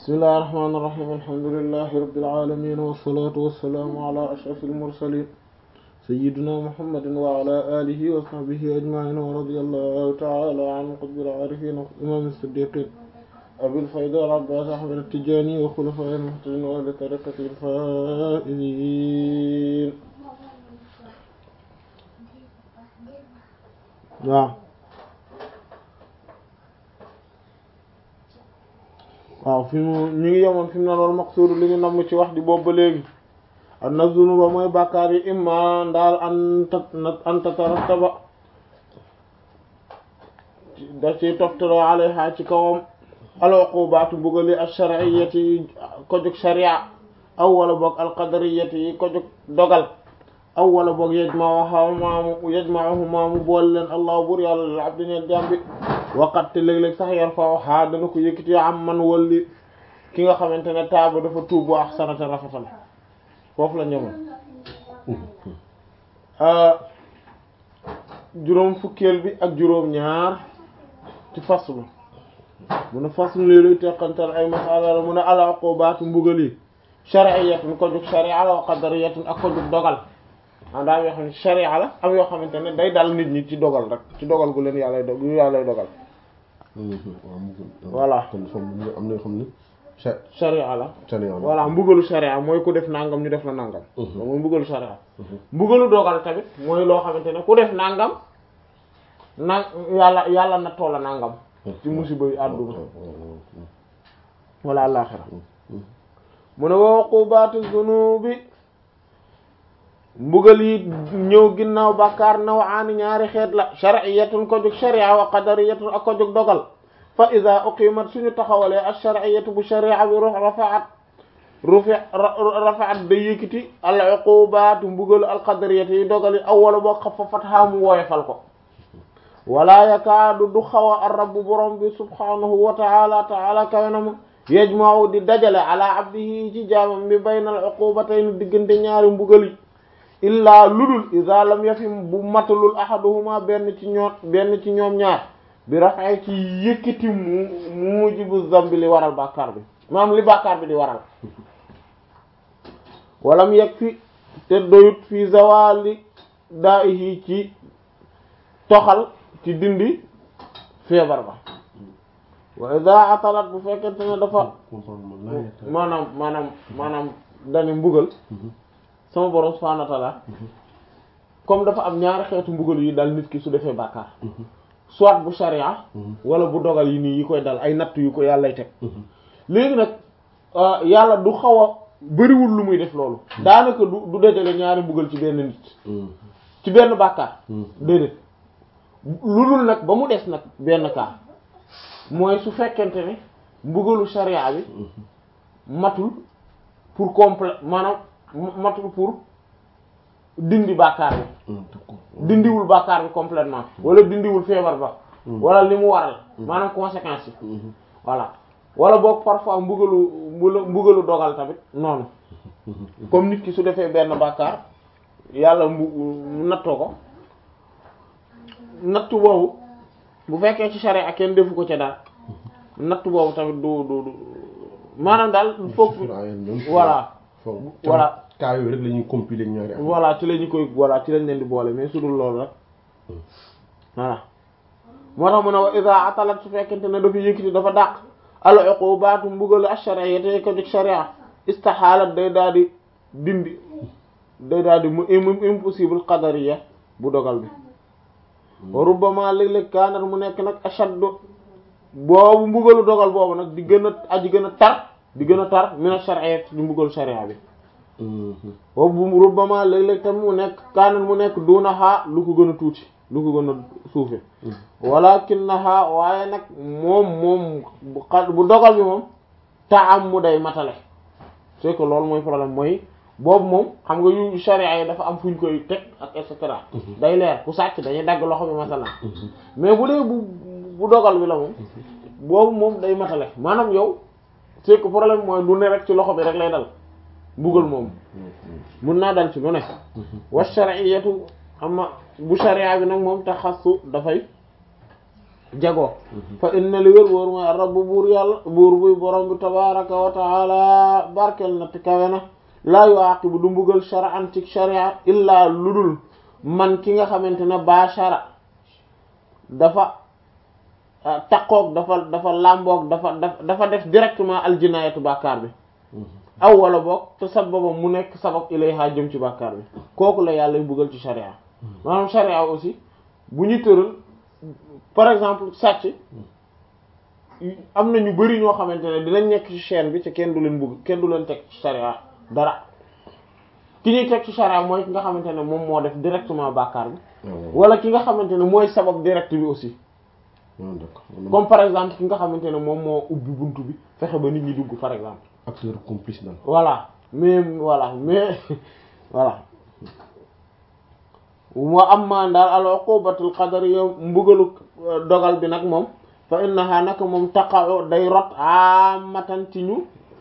bismillahir rahmanir rahim alhamdulillahi rabbil alamin wassalatu wassalamu ala ashrafil mursalin sayyidina muhammadin wa ala alihi wa sahbihi ajma'in wa radiyallahu ta'ala an qutbil arifin imam as-siddiqin abil fayda al abbas ahmad at-tijani wa khulafa'il muhtadin wa ahli tariqatil faa'izin waaw waaw fi mu ñu ngi yemoon fi mu ne loolu maqsuudu li ñu namm ci wax di boobu ba léegi an na zunuba mooy bàkkaar yi imma ndaal an an tatarattaba da ci toftaloo alayha ci kawam al-uqubaatu mbugali ash-shar'iyyati ko jóg sharia aw wala boog al-qadariyati ko jóg dogal aw wala boog yajma'uha maamu yajma'uhu maamu boole leen allah bur yàlla lil abdi ñeel jàmbi waqat te léeg-léeg sax yar fa xaa dana ko yëkkati am man walli ki nga xamante ne taaba dafa tuub wax sanata rafetal foofu la ñëwoon juróom fukkeel bi ak juróom ñaar ci faslu mu ne faslu li luy teqantal ay masala la mu ne al uqubaatu mbugal yi shar'iyyatun ko jug sharia wa qadariyatun ak ko jug dogal andaa yoo xam ne sharia la am yoo xamante ne day dal nit ñi ci dogal rek ci dogal gu leen yàllay dog yu yàllay dogal voilà kon am na yoo xam ne sharia la sharia la voilà mbugalu sharia mooy ku def nangam ñu def la nangam mooy mbugalu sharia mbugalu dogal tamit mooy loo xamante ne ku def nangam na yàlla yàlla na toola nangam ci musiba yu àdduna wala àllaxira mu ne wa uqubatu zunubi mbugal yi ñëw ginnaaw bàkkaar nawaani ñaari xeet la shar'iyatun ko jóg sharia wa qadariyatun ak ko jóg dogal fa ida uqimat suñu taxawalee ash-shar'iyatu bu sharia bi ruux rafaat rufi rafaat day yëkkati al uqubaatu mbugalu al qadariyatu yi dogal yi awwala boo xaffafat xaamu woyefal ko wala yakaadu du xaw a ar-rabbu borom bi subhanahu wa ta'ala ta'ala kawenama yajma'u di dajale ala abdihi ci jaamam bi baynal uqubatayn diggante ñaari mbugal yi illaa ludul iza lam yafim bu matalul ahaduhuma benn ci ñoom benn ci ñoom ñaar bi rafay ci yëkkati mu mujibu zambi li waral bàkkaar bi maanaam li bàkkaar bi di waral walam yegg fi te doyut fi zawali daa'ihi ci toxal ci dindi feebar ba wa iza atalat bu fekkente ne dafa maanaam maanaam maanaam dani mbugal sama borom subhanahu wa ta'ala comme dafa am ñaari xeetu mbugal yi dal nit ki su defee bàkkaar soit bu sharia wala bu dogal yi nii yi koy dal ay natt yu ko yàllay teg léegi nag yàlla du xaw a bariwul lu muy def loolu daanaka du du dajale ñaari mbugal ci benn nit ci benn bàkkaar déedéet lu dul nag ba mu des nag benn cas mooy su fekkente ne mbugalu sharia bi matul pour complet maanaam matul pour dindi bàkkaar bi dindiwul bàkkaar bi complètement wala dindiwul feebar ba wala li mu waral maanaam conséquences yi voilà wala boog parfois mbugalu mbugalu dogal tamit noonu comme nit ki su defee benn bàkkaar yàlla mbu nattoo ko nattu boobu bu fekkee ci sharia kenn defu ko ca daal nattu boobu tamit du du du maanaam daal foog voilà voilà cas yooyu rek la ñuy compiler ñaari at. voilà ci la ñu koy voilà ci lañ leen di boole mais su dul loolu rek voilà moo tax mu ne wa iza atalat su fekkente ne dafa yëkkati dafa dàq al uqubaatu mbugalu ash-shar'iyya te ko jóg sharia istihalat day daal di dindi day daal di mu impossible qadariyya bu dogal bi wa rubbama léeg-léeg kaanat mu nekk nag ashaddu boobu mbugalu dogal boobu nag di gën a aji gën a tar di gën a tar min ash-shar'iyya di mbugalu sharia bi boobu rubbama léeg-léeg tamit mu nekk kaanat mu nekk duunahaa lu ko gën a tuuti lu ko gën a suufe walakinaha waaye nag moom moom bu dogal bi moom taam mu day matale c'est que loolu mooy problème mooy boobu moom xam nga yu sharia yi dafa am fu ñu koy teg ak et cetera day leer ku sàcc dañuy dagg loxo bi masalan mais bu dee bu bu dogal bi la moom boobu moom day matale maanaam yow c'est que problème mooy du ne rek ci loxo bi rek lay dal mbugal moom mun naa dal ci lu ne wa shar'iyatu amma bu sharia bi nag moom taxassu dafay jagoo fa inna li wér wóor mooy rabbu buur yàlla buur buy borom bi tabaraka wa taala barkel na te kawe na laa yuaqibu du mbugal shar'an ci sharia illaa ludul man ki nga xamante ne bashara dafa taqoog dafa dafa làmboog dafa dafa def directement aljinaayatu bàkkaar bi aw wala boog te sababa mu nekk sabab ilayha jëm ci bàkkaar bi kooku la yàlla buggal ci sharia maanaam sharia aussi bu ñu tëral par exemple sàcc am na ñu bari ñoo xamante ne dinañ nekk ci chaîne bi te kenn du leen bugg kenn du leen teg ci sharia dara ki ñuy teg ci sharia mooy ki nga xamante ne moom moo def directement bàkkaar bi wala ki nga xamante ne mooy sabab direct bi aussi comme par exemple ki nga xamante ne moom moo ubbi buntu bi fexe ba nit ñi dugg par exemple acteur complice daal voilà mais voilà mais voilà moo am maa daal al uqubatul qadariyya mbugalu dogal bi nag moom fa innaha nag moom taqa'u day rot amatan ci ñu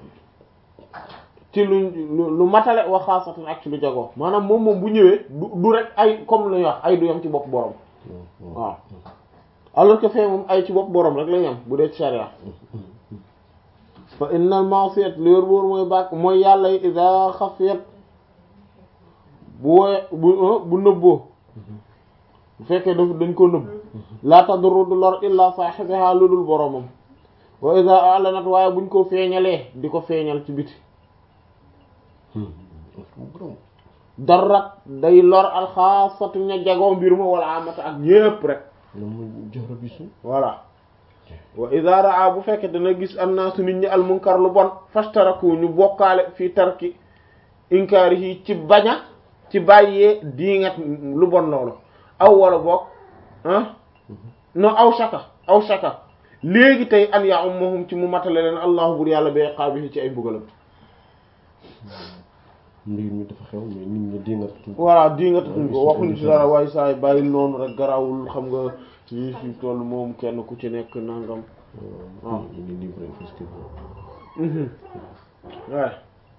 ci lu lu matale wa xaasatan ak ci lu jagoo maanaam moom moom bu ñëwee du du rek ay comme lu ñuy wax ay du yam ci bopp borom waaw alors que fee moom ay ci bopp borom rek la yam bu dee ci sharia fa innal ma'siyat li wér boor mooy bàkk mooy yàlla yi ida xafiyat bu woye bu bu nëbboo bu fekkee daf dañ ko nëbb la tadurru du lor illa sahibiha lu dul boromam wa ida a'lanat waaye buñ ko feeñalee di ko feeñal ci biti darat day lor alxaasatu ña jagoo mbir ma wala amata ak yépp rek voilà wa ida raa bu fekkee dana gis annaasu nit ñi almunkar lu bon fastaraku ñu bokkaale fii tarki inkaari yi ci baña ci bàyyee diingat lu bon loolu aw wala boog ah non aw shaka aw shaka léegi tey an ya ummahum ci mu matale leen allahu bur yàlla ba iqaabihi ci ay mbugalam mbir mi dafa xew mais nit ñi dingat voilà dingatuñ ko waxuñ ci dara waaye saay bàyyi noonu rek garawul xam nga ci fi toll moom kenn ku ci nekk nangam waaw ñu ngi libre parce que waaw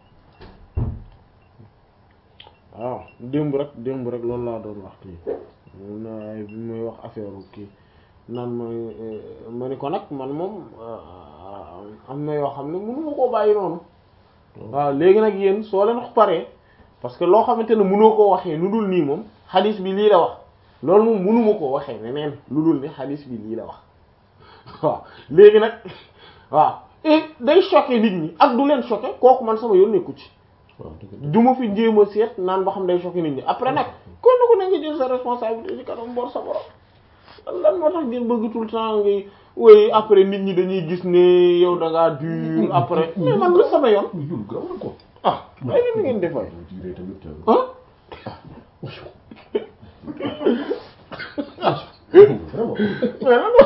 waaw démb rek démb rek loolu laa doon wax kii na bi muy wax affaire kii naan ma ma ni ko nag man moom am na yoo xam ne mënu ma koo bàyyi noonu waaw léegi nag yéen soo leen paree parce que loo xamante ne mënoo koo waxee lu dul nii moom xadis bi lii la wax loolu moom mënuma koo waxee neneen lu dul ni xadis bi lii la wax waaw léegi nag waaw et day choquer nit ñi ak du leen choquer kooku man sama yoon nekku ci du ma fi jéem a seet naan ba xam day choquer nit ñi après nag kon ko na nga jël sa responsabilité ci kanam bor sa borom lan moo tax ngeen bëgg tout le temps ngay woy après nit ñi dañuy gis ne yow da ngaa dur après mais man lu sama yoon ah ay leen ngeen defay ah mais lan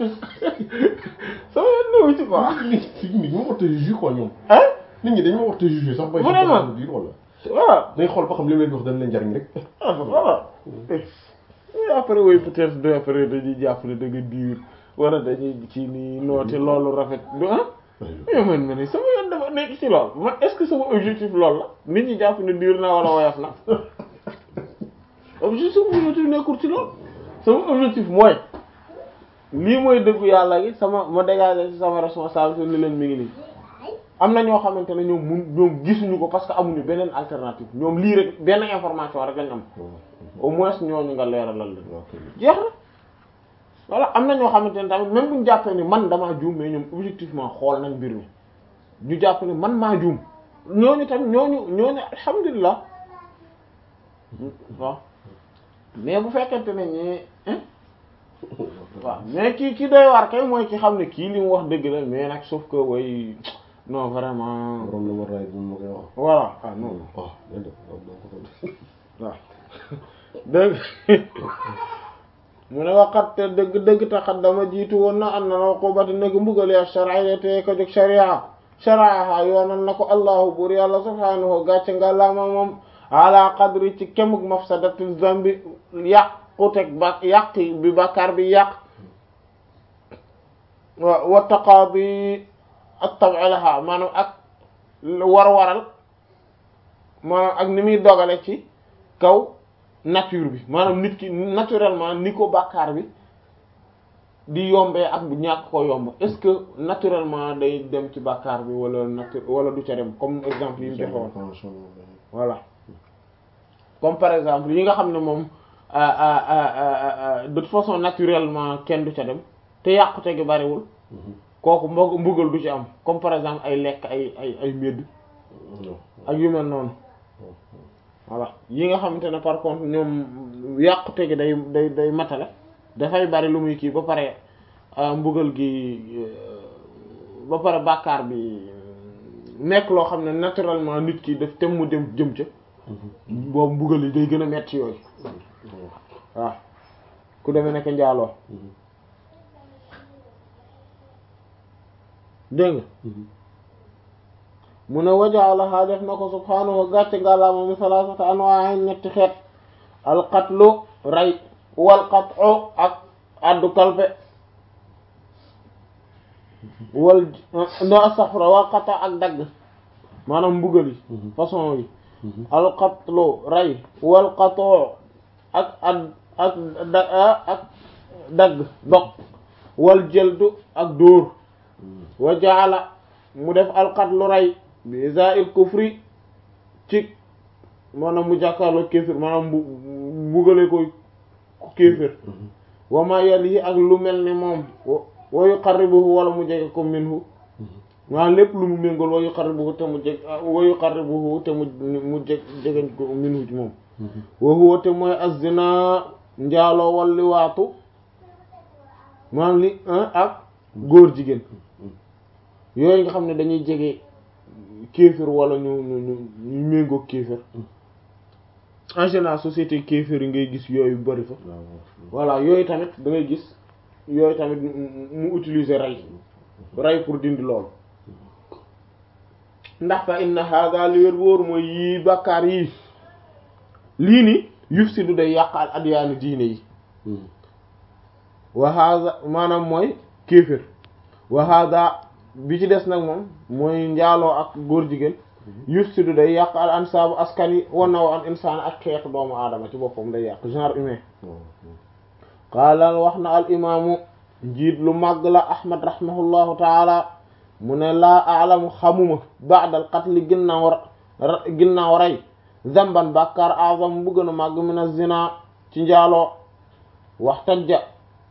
sama yoon néew ci quoi nit ñi ma war a juger quoi ñoom ah nit ñi dañ ma war a juger sax bay Vraiment. diir wala voilà dañ xool ba xam li leen wax dañ leen jariñ rek ah voilà mais après woy peut-être de après dañuy jàpp ne da nga diir wala dañuy ci ni noote loolu rafet du ah mais man ma ne sama yoon dafa nekk ci lool man est-ce que sama objectif loolu la nit ñi jàpp ne diir naa wala woyof na objectif sama objectif nekkul ci lool sama objectif mooy lii mooy dëggu yàlla gi sama ma dégager ci sama responsabilité ni leen mi ngi nii am na ñoo xamante ne ñoom mun ñoom gisuñu ko parce que amuñu beneen alternative ñoom lii rek benn information rek lañ am au moins ñooñu nga leeralal leen jeex na voilà am na ñoo xamante ne tamit même bu ñu jàppee ni man damaa juum mais ñoom objectivement xool nañ mbir mi ñu jàpp ne man maa juum ñooñu tamit ñooñu ñooñu alhamdulilah waaw mais bu fekkente ne ñi waaw mais kii ki doy waar kay mooy ki xam ne kii li mu wax dëgg la mais nag sauf que way non vraiment waroon na war raay bu ma koy wax voilà ah non waaw day def waaw doo ko doon waaw dëgg mu ne waxat te dëgg dëgg taxat dama jiitu woon na am na na ko bati nag mbugal ya sharia te ko jóg sharia sharia yoonal na ko allahu buur yàlla subhanahu gàcce nga laama moom ala qadri ci kemuk mafsadati zambi yàquteg ba yàq bi bàkkaar bi yàq wa wa taqaadi ak tab'ilaha maanaam ak war waral maanaam ak ni muy dogale ci kaw nature bi maanaam nit ki naturellement ni ko bàkkaar bi di yombee ak bu ñàkk ko yomb est-ce que naturellement day dem ci bàkkaar bi wala natu wala du ca dem comme exemple yi ñu joxe woon voilà comme par exemple yi nga xam ne moom de toute façon naturellement kenn du ca dem te yàqute gi bariwul kooku mbog mbugal du ci am comme par exemple ay lekk ay ay ay médd ak yu mel noonu voilà yi nga xamante ne par contre ñoom yàqute gi day day day matale dafay bari lu muy kii ba pare mbugal gi ba pare bàkkaar bi nekk loo xam ne naturellement nit ki daf tem mu dem jëm ca boobu mbugal yi day gën a metti yooyu waaw ku demee nekk njaaloo dégg nga mu ne wajaalaha def na ko subhaanahu gàcce ngàllaama mu salaasata anwaa ñetti xeet alqatlu rey wal qat'u ak addu kalpe wal no astaghfirullah wal qat'u ak dagg maanaam mbugal yi façon yi alqatlu rey wal qat'u ak ad ak da ak dagg dog wal jëldu ak dóor wa jaala mu def alqatlu rey bi iza'il kufri ci maanaam mu jàkkaarloo kéefir maanaam mbu mbugale ko kéefir wa ma yalihi ak lu mel ni moom wa yuqarribuhu wala mu jege ko minhu maanaam lépp lu mu méngool wa yuqarribuhu te mu jeg wa yuqarribuhu te mu mu jeg jegeñ ko minhu ci moom wa huwa te mooy az-zina njaaloo wal liwaatu maanaam li ak góor jigéen yooyu nga xam ne dañuy jege kéefir wala ñu ñu ñu ñu méngoo kéefir en général société kéefir yi ngay gis yooyu bari fa voilà yooyu tamit da ngay gis yooyu tamit mu utiliser rey rey pour dindi loolu ndax fa inna hada li wér wóor mooy yii bàkkaar yii lii ni yufsidu day yàq al adyaanu diine yi wa hada maanaam mooy kéefir wa hada bi ci des nag moom mooy njaaloo ak góor jigéen yufsidu day yàq al ansaabu askan yi wanaw an insaan ak xeetu doomu aadama ci boppam day yàq genre humain qaala wax na al imaamu njiit lu màgg la ahmad rahimahullahu taala mu ne laa aalamu xamuma ba'dal qatli ginnaaw ginnaaw rey zamban bàkkaar azam bu gën a màgg min az-zina ci njaaloo wax tajja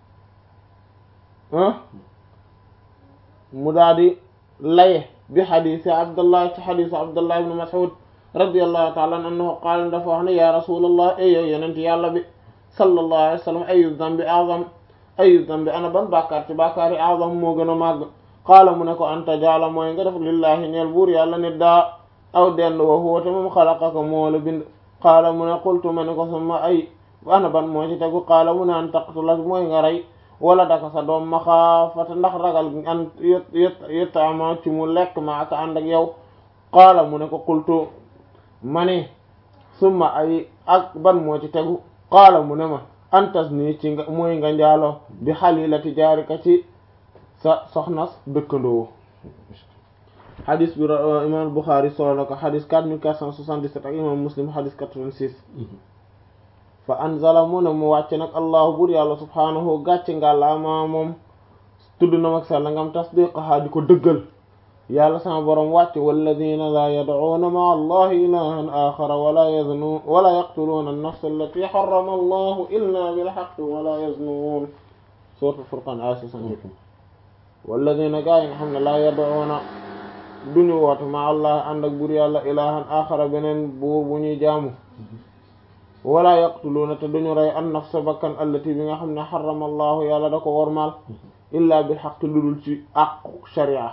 mu daal di laye bi xadisi abdullah ci xadisu abdullah ibn mas'ud radiyallahu ta'ala anhu qaala dafa wax ne ya rasulallah ay yow yenent yàlla bi sallallahu alayhi wa sallam ayu dambi azam ayu dambi ana ban bàkkaar ci bàkkaar yi azam moo gën a màgg qaala mu ne ko anta jaala mooy nga def lillahi ñeel buur yàlla nit daa aw dend wa huwa te moom xalaqaka moo la bind qaala mu ne qultu ma ne ko sama ay ana ban moo ci tegu qaala mu ne an taqtula mooy nga rey wala daka sa doom maxaafata ndax ragal an yettama ci mu lekk ma aka ànd ak yow qaala mu ne ko qultu ma ne summa ay ak ban moo ci tegu qaala mu ne ma antas nii ci nga mooy nga njaalo bi xalilati jaarika ci sa soxnas dëkkandoo xadis bi imam Bukhari solo na ko xadis 4477 ak imam Muslim xadis 86 fa anzala mu ne mu wàcc nag allahu bur yàlla subhaanahu gàcce ngàllaama moom tudd na mag sell ngam tasdiqaha di ko dëggal yàlla sama borom wàcc walladina la yad'uuna ma'a allahi ilahan axara wala yaznuun wala yaqtuluuna an-nafsa allati harrama allahu illa bilhaqqi wala yaznuun suuratul furqaan aaya 68 walladina gaa yi nga xam ne la yad'uuna duñu woote ma'a allahi ànd ak bur yàlla ilahan axara beneen buur bu ñuy jaamu wala yaqtuluuna te duñu rey an nafsa bakkan allati bi nga xam ne xarama allahu yàlla da ko wormaal illa bil xaq lu dul ci àqu sharia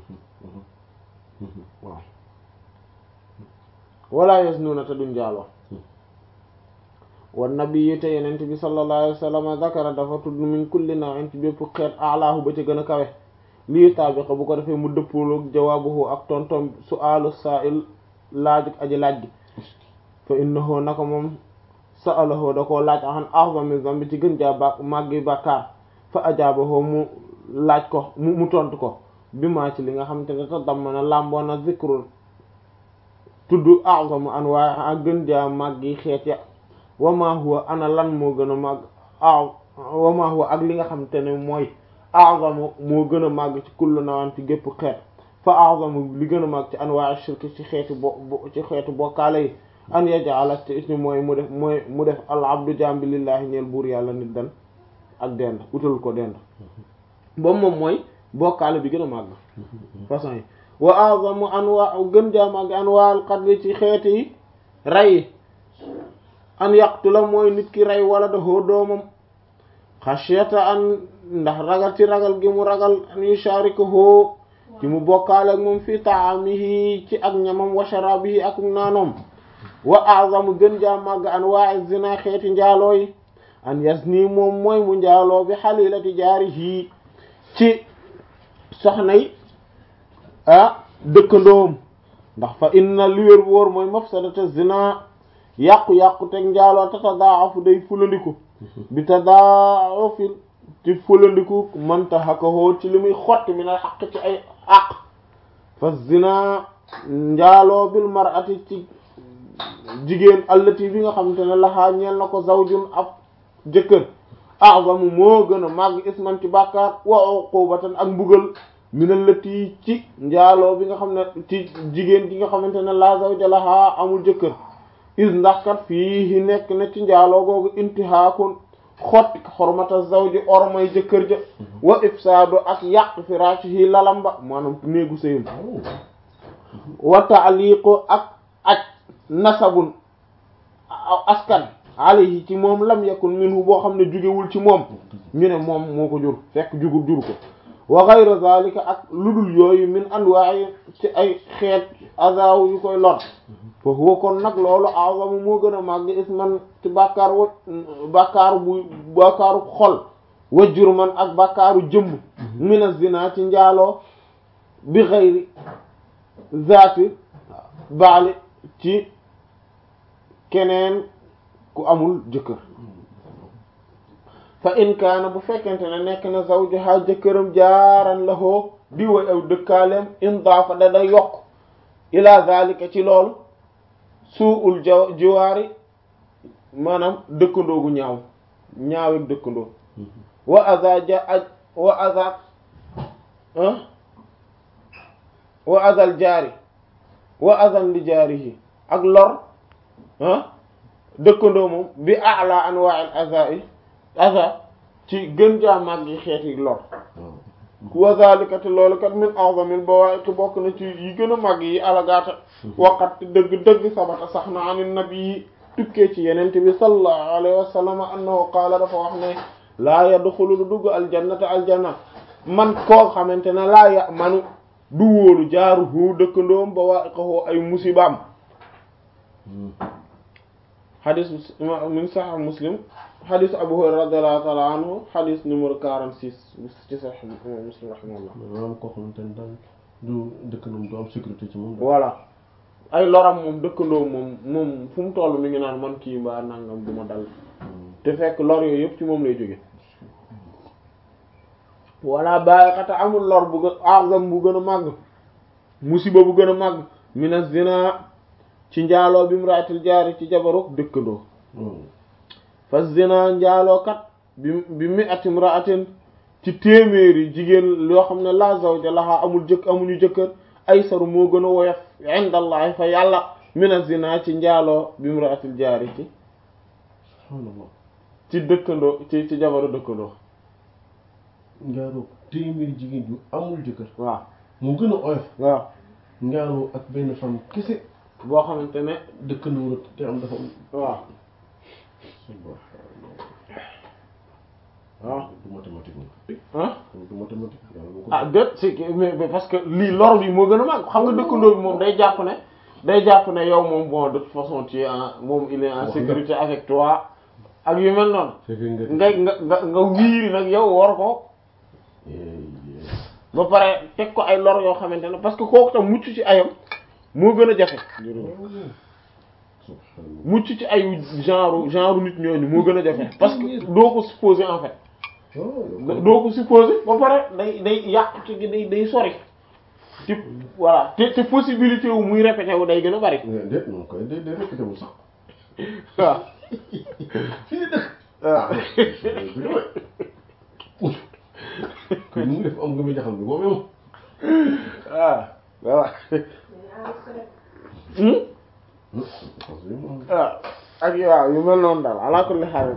waaw wala yasnuuna te duñ jaaloo wan nabi te yenent bi sallallahu alayhi wa sallam zakara dafa tudd min kulli naw'in ci bépp xeet alaahu ba ci gën a kawe lii taabiqa bu ko defee mu dëppooloog jawaabuhu ak tontom su'aalu saa'il laaj aji laaj gi fa innahu naka moom sa'alahu da koo laaj an a'zami zambi ci gën jaa ba màggi bàkkaar fa ajaabahu mu laaj ko mu mu tontu ko bi maa ci li nga xamante ne ta damm na làmboo na zikrul tudd a'zamu anwaa ak gën jaa màggi xeet ya wa ma huwa ana lan moo gën a màgg wa ma huwa ak li nga xamante ne mooy a'zamu moo gën a màgg ci kullu nawaan ci gépp xeet fa a'zamu li gën a màgg ci anwaa shirk ci xeeti bo ci xeetu bokkaale yi an yaj'ala te ismi mooy mu def mooy mu def al abdu jambi lillahi ñeel buur yàlla nit dan ak dend utal ko dend boobu moom mooy bokkaale bi gën a màgg façon yi wa a'zamu anwa gën jaa màgg anwaa al qatl ci xeeti yi rey yi an yaqtula mooy nit ki rey wala dafoo doomam xashyata an ndax ragal ci ragal gi mu ragal an yusharikuhu ci mu bokkaale ak moom fi ta'amihi ci ak ñamam wa sharabihi ak naanoom wa a'zamu gën jaa màgg anwaa'i zina xeeti njaaloo yi an yazni moom mooy mu njaaloo bi halilati jaarihi ci soxna yi ah dëkkandoom ndax fa inna li wér bu wóor mooy mafsadata zina yàqu-yàqu teg njaaloo te tadaafu day fulandiku bi tadaafil ci fulandiku man tahakahu ci li muy xotti min al xaq ci ay àq fa zina njaaloo bil mar'ati ci jigéen allati bi nga xamante ne laxaa ñeel na ko zawjun ab jëkkër a'zamu moo gën a màgg isman ci bàkkaar wa uqubatan ak mbugal min allati ci njaaloo bi nga xam ne ci jigéen gi nga xamante ne la zawja laxaa amul jëkkër is ndax kat fii nekk na ci njaaloo googu intihaakun xotti xormata zawji ormay jëkkër ja wa ifsaadu ak yàq firashihi lalamba maanaam néegu sëyum wa ta'liqu ak ak nasabun askan alayhi ci moom lam yakun minhu boo xam ne jugewul ci moom ñu ne moom moo ko jur fekk jugul jur ko wa ghayra zalika ak ludul yooyu min anwa'i ci ay xeet azaw yu koy lor fa huwa kon nag loolu azamu moo gën a màgg isman ci bàkkaar wa bàkkaaru bu bàkkaaru xol wa jurman ak bàkkaaru jëmm min az-zina ci njaaloo bi ghayri zaati baali ci keneen ku amul jëkkër fa in kaana bu fekkente ne nekk na zawjuha jëkkëram jaaran lahoo di way aw dëkkaaleem in daafa da day yokk ila zalika ci loolu suul jaw jiwaari maanaam dëkkandoo gu ñaaw ñaaweg dëkkandoo wa aza ja aj wa aza wa azal jaari wa azan li jaarihi ak lor ah dëkkandoo moom bi a'la anwa'il azaa'i aza ci gën jaa màgg yi xeeti lor wa zalika te loolu kat min a'zamil bawaa'iq bokk na ci yi gën a màgg yi alagaata waqat dëgg dëgg sabata sax na anin nabi tukkee ci yenente bi sallallahu alayhi wa sallam annahu qaala dafa wax ne laa yadxulu du dugg aljannata aljanna man koo xamante ne laa ya manu du wóolu jaaru hu dëkkandoom bawaa'iqahu ay musibaam xadis min sahih muslim xadis abu hurayra radiyallahu ta'ala anhu xadis numéro 46 ci sahih muslim rahimahullah maanaam koo xamante ne daal du dëkkandoom du am sécurité ci moom. voilà ay loram moom dëkkandoo moom moom fu mu toll mi ngi naan man kii mbaa nangam du ma dal te fekk lor yooyu yëpp ci moom lay jóge wala bàyyi xata amul lor bu gën azam bu gën a màgg musiba bu gën a màgg mina zina ci njaaloo bi muraatil jaari ci jabaru dëkkandoo fa zina njaaloo kat bi bi mi ati muraatin ci téeméeri jigéen yoo xam ne la zawja laha amul jëkk amuñu jëkkër ay saru moo gën a woyof indallahi fa yàlla mina zina ci njaaloo bi muraatil jaari ci subhaanallah ci dëkkandoo ci ci jabaru dëkkandoo njaaloo téeméeri jigéen yu amul jëkkër waaw mu gën a oyof waaw njaaloo ak benn femme kese boo xamante ne dëkkandoo la te am dafa am waaw waaw du mathématique moom ah du mathématique yàlla moo ko ah déet c'est que mais mais parce que lii lor bi moo gën a mag xam nga dëkkandoo bi moom day jàpp ne day jàpp ne yow moom bon de toute façon tu es en moom il est en Wax sécurité avec toi ak yu mel noonu c'est que nga nga nga nga nga wiiri nag yow war ko ba pare teg ko ay lor yoo xamante ne parce que kooku tam mucc ci ayam moo gën a jafe subhaanallah mucc ci ayu genre genre nit ñooñu moo gën a jafe parce que doo ko supposer en fait oh doo ko supposer ba pare day day yàqu ci gi day day sori ci voilà te te possibilité wu muy répété wu day gën a bari déet moom koy day day répété wul sax waaw fii dëkk ah kon nu mu def am nga may jaxal bi boobu moom ah voilà Hmm? parce que moom ah ak waaw yu mel noonu daal ala kulli xaal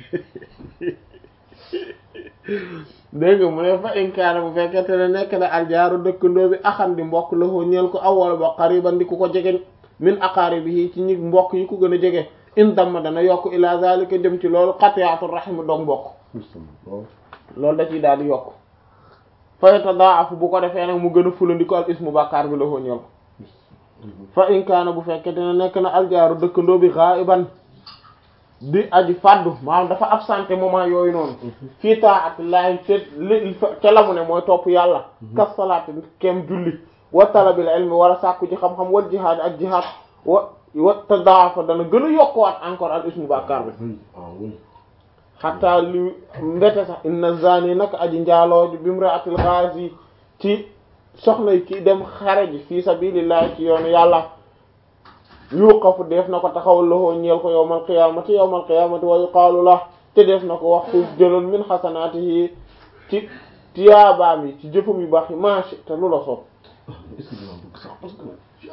dégg nga mu ne fa inkaana bu fekkente ne nekk na aljaaru dëkkandoo bi axan di mbokk la ko ñeel ko awwal ba qariban di ku ko jege min aqaaribihi ci ñi mbokk yi ku gën a jege in damma dana yokk ila zalika jëm ci loolu qati'atu rahim dog mbokk waaw loolu da ciy daal di yokk fa yatadaafu bu ko defee nag mu gën a fulandi ko al ismu bàkkaar bi la ko ñeel ko fa in kaana bu fekkente ne nekk na aljaaru dëkkandoo bi ghaiban di aji faddu maanaam dafa absenté moment yooyu noonu fii taatillahi te li te la mu ne mooy topp yàlla kas salaati kem julli wa talabil ilmi wala sàkku ci xam-xam wal jihaad ak jihaad wa wa tadaafa dana gën a yokkuwaat encore al ismu bàkkaar bi oui ah oui xataa li mbete sax inna zani nag aji njaalooju bimraatil ghazi ci soxna ki dem xare ji fii sabilillahi ci yoonu yàlla yuqafu def na ko taxawal loxoo ñeel ko yawmal qiyamati yawmal qiyamati wa yuqaalu la te def na ko wax xuuf jëlal min xasanaatihi ci tiyaabaam yi ci jëfam yu baax yi maashi te lu la soob est-ce que dina bëgg sax parce que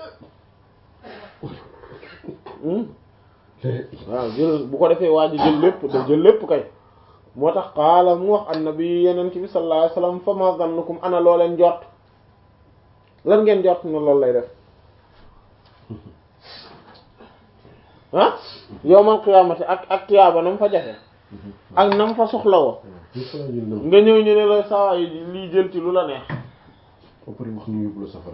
Hmm? waaw jël bu ko defee waa ji jël lépp da jël lépp kay moo tax qaala mu wax annabi yeneen ci bi sallallahu alayhi wasallam fa ma zannukum ana loo leen jot lan ngeen jot ne loolu lay def ah yowmal qiyaamati ak ak tiyaaba nam fa jafe ak nam fa soxla woo nga ñëw ñu ne la saa yi lii jël ci lu la neex ba pare wax ñu yóbbu la safara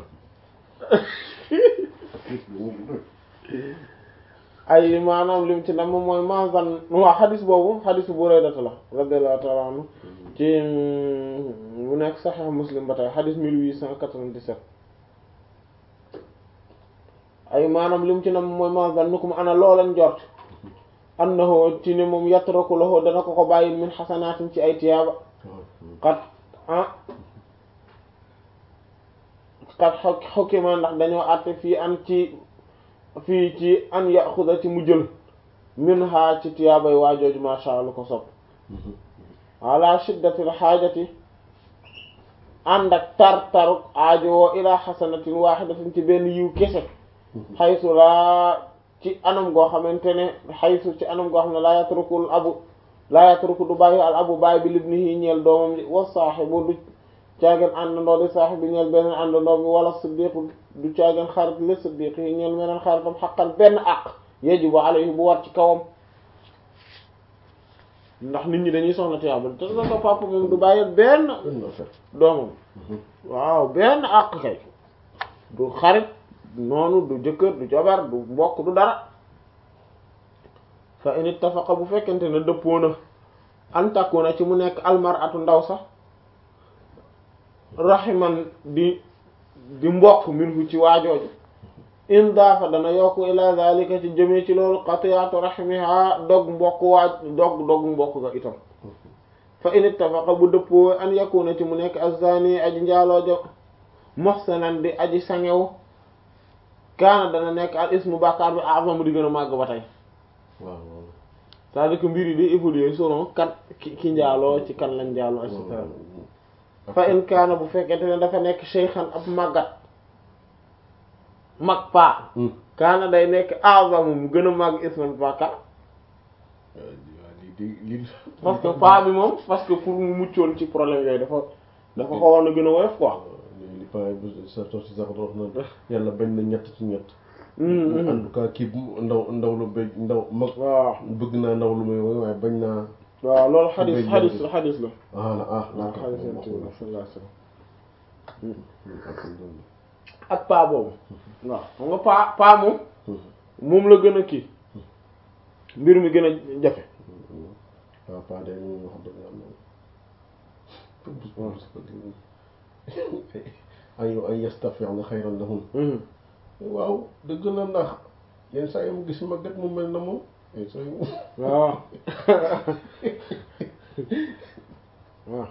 ay maanaam lim ci nam mooy ma zan waa xadis boobu xadisu Buraydata la radiyallahu ta'ala anhu ci mu nekk Sahih Muslim ba tey xadis 1897 ay maanaam lim ci nam mooy ma zannukum ana looleen jort annahu ci ne moom yatraku lahu dana ko ko bàyyil min xasanaatin ci ay tiyaaba xat ah xat xokima ndax dañoo àtte fii an ci fii ci an yaxuda ci mu jël min ha ci tiyaabay waajooju masha Allah ko sopp ala shiddatil xaajati ànd ak tar taruk aajowoo ila xasanatin waaxidatin ci benn yiw kese xaysu laa ci anam goo xamante ne xaysu ci anam goo xam ne laa yatrukul abu laa yatruku du bàyyi al abu baay bi libnihi ñeel doomam ji wa saaxibu du caageen àndandoo di saaxib bi ñeel beneen àndandoo bi wala siddiqu du caageen xarit li siddiq yi ñeel meneen xaritam xaqan benn àq yajibu alayhi bu war ci kawam ndax nit ñi dañuy soxla tiyaaba te na ko papa moom du bàyyi benn doomam waaw benn àq kay du xarit noonu du jëkkër du jabar du mbokk du dara fa in ittafaqa bu fekkente ne dëppoo na an takuna ci mu nekk almaratu ndaw sax raximan di di mbokk minhu ci waajooju in daafa dana yokk ila zalika ci jëmee ci loolu qati'atu rahimiha dog mbokk waaj dog dog mbokk ga itam fa in ittafaqa bu dëppoo an yakuna ci mu nekk azani aji njaaloojo muhsanan di aji sangew kaana dana nekk al ismu bàkkaar bi a'zamu di gën a màgg ba tey waaw c'est-à-dire que mbir yi di évoluer selon kan ki ki njaaloo ci kan lañ njaaloo et cetera fa in kaana bu fekkente ne dafa nekk shaykhan ab màggat mag paa kaana day nekk a'zamu mu gën a màgg isman bàkkaar parce que paa bi moom parce que pour mu muccoon ci problème yooyu dafa dafa xawoon a gën a woyof quoi li paa bu sa tos si sax dox na yàlla bañ na ñett ci ñett en tout cas kii ndaw ndaw lu bëgg ndaw mag waaw bëgg naa ndaw lu may woy waaye bañ naa waaw loolu xadis xadis la xadis la ah la ah waaw d'accord xadis la sallallahu alayhi wasallam ak paa boobu waaw xam nga paa paa moom moom la gën a kii mbir mi gën a jafe waaw paa de ñu wax dëgg yàlla ay ay yastafi'na xayran lahum waaw dëgg la ndax yenn saa yi mu gis màggat mu mel na moom yenn saa yi mu waaw waaw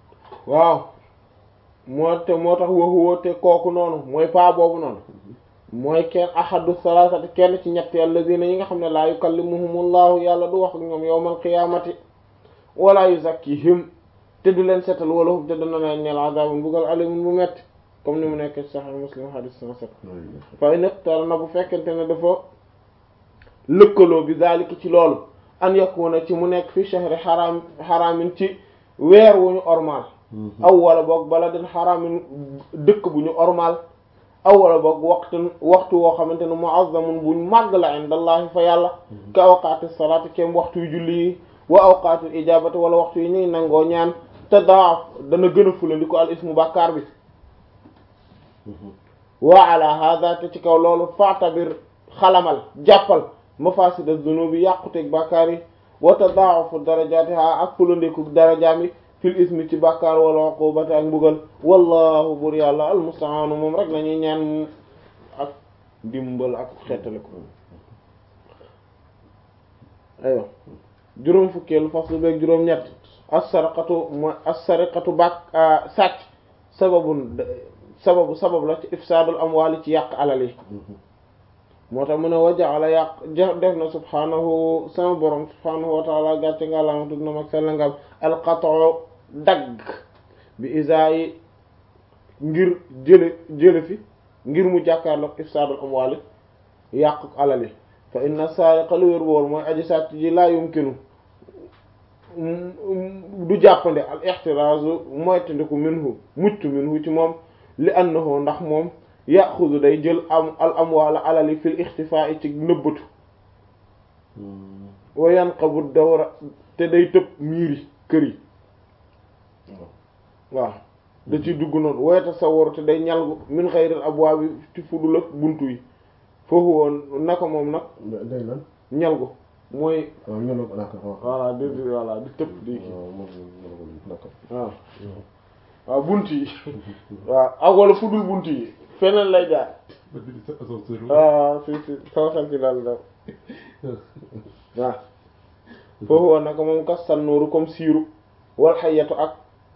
waaw moo te moo tax waxu woo te kooku noonu mooy paa boobu noonu mooy kenn ahadu salasati kenn ci ñett alladina yi nga xam ne laa yukallimuhumullahu yàlla du wax ak ñoom yawmal qiyaamati wala yuzakkihim te du leen setal wala hum te dana leen ñeel azabun bugal alimun bu metti comme ni mu nekk ci Sahih Muslim hadith cent sept fa in iqtarana bu fekkente ne dafa lëkkaloo bi zalika ci loolu an yakuna ci mu nekk fi shahri xaraam xaraamin ci weer wu ñu ormal aw wala boog baladin xaraamin dëkk bu ñu ormal aw wala boog waxtu waxtu woo xamante ne muazzamun buñ màgg la indallahi fa yàlla ka awqaati salaati kem waxtu yu julli yi wa awqaatil ijabati wala waxtu yi ñuy nangoo ñaan te daaf dana gën a fulandi ko al ismu bàkkaar bi wa ala hada te ci kaw loolu fa'tabir xalamal jàppal mafasida zunubi yàquteeg bàkkaar yi wa tadaafu darajatiha ak fulandiku darajaam yi fil ismi ci bàkkaar wala uqubati ak mbugal wallahu bur yàlla almustaanu moom rek lañuy ñaan ak dimbal ak xeetale ko aywa juróom fukkeelu faslu beeg juróom ñett as-sarqatu mooy as-sarqatu bàkk sàcc sababun sababu sabab la ci ifsaadul amwaali ci yàq alal yi moo tax mu ne wajaala yàq def na subhaanahu sama borom subhaanahu wa taala gàcce nga lama tudd na mag sella ngam alqat'u dagg bi isaayi ngir jële jële fi ngir mu jàkkaarloog ifsaadul amwaali yàq alal yi fa inna saariqa lu wér boor mooy aji sàcc ji laa yumkinu du jàppande al ixtiraazu moytandiku minhu mucc minhu ci moom li annahu ndax moom yaxudu day jël am al amwaala alali fil ixtifaa ci nëbbatu wa yanqabu dawra te day tëb miiri kër yi waaw da ciy dugg noonu wa tasawwaru te day ñalgu min xayril abwaabi ci fudul ak buntu yi foofu woon naka moom nag day lan ñalgu mooy waaw ñu ne ko d'accord voilà di di voilà di tëb di kii waaw moom moom d'accord waaw waaw bunt yi waaw ak wala fudul bunt yi feneen lay jaar waaw si si sama xel ci daal daw waaw foofu woon nag moom kastan nooru comme siiru wal xayatu ak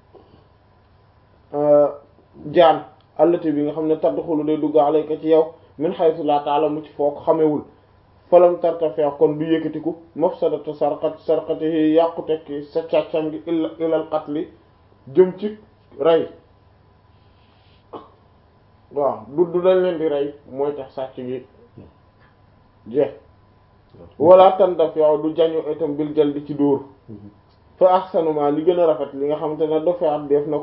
jaan allati bi nga xam ne tadxulu day dugg alayka ci yow min haythu la ta'lamu ci foo ko xamewul falam tartafee kon du yëkkatiku mafsadatu sarqat sarqatihi yàqu tekki sa càccam gi illa ilal qatli jëm ci rey waaw du du dañ leen di rey mooy tax sàcc gi jeex wala tandaf yow du jañu itam bil jal di ci dóor fa ahsanuma li gën a rafet li nga xamante ne dofeat def na ko